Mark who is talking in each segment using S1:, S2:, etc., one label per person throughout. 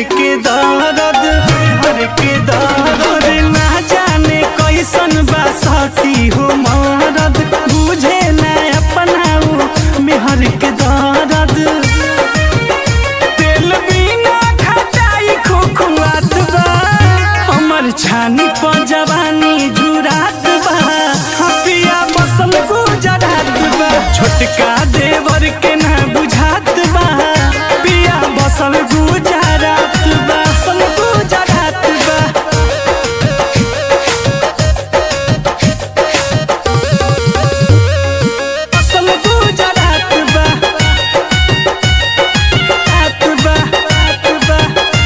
S1: के दर्द मेहर के दर्द ना जाने कैसन बा सखी हो मरद बुझे ना अपनाऊ मेहर के दर्द तेल बिना खटाई खोखुआत बा हमर छानी पर जवानी जुरात बा हपिया बसल गुजरात बा छोटका देवर के ना बुझात बा पिया बसल गुजरात बा बसल गुजरात बा बसल गुजरात बा रात बा रात बा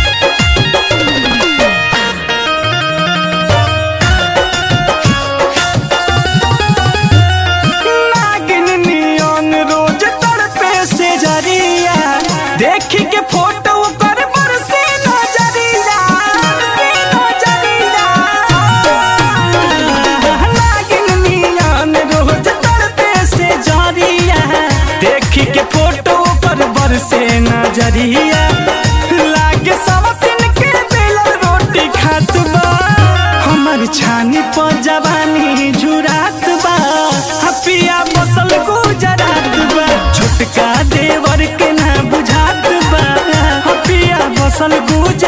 S1: नागिन नियन रोज तड़पे से जरिया देखी के फोटो पर बरसे नजरिया बरसे नजरिया नागिन नियन रोज तड़पे से जरिया देखी के फोटो पर बरसे नजरिया लागे सब दिन के बेलल रोटी खात बा हमर छानी पर जवानी जुरात बा हपिया बसल गुजरात बा छोटका देवर के ना बुझात बा हपिया बसल गुजरात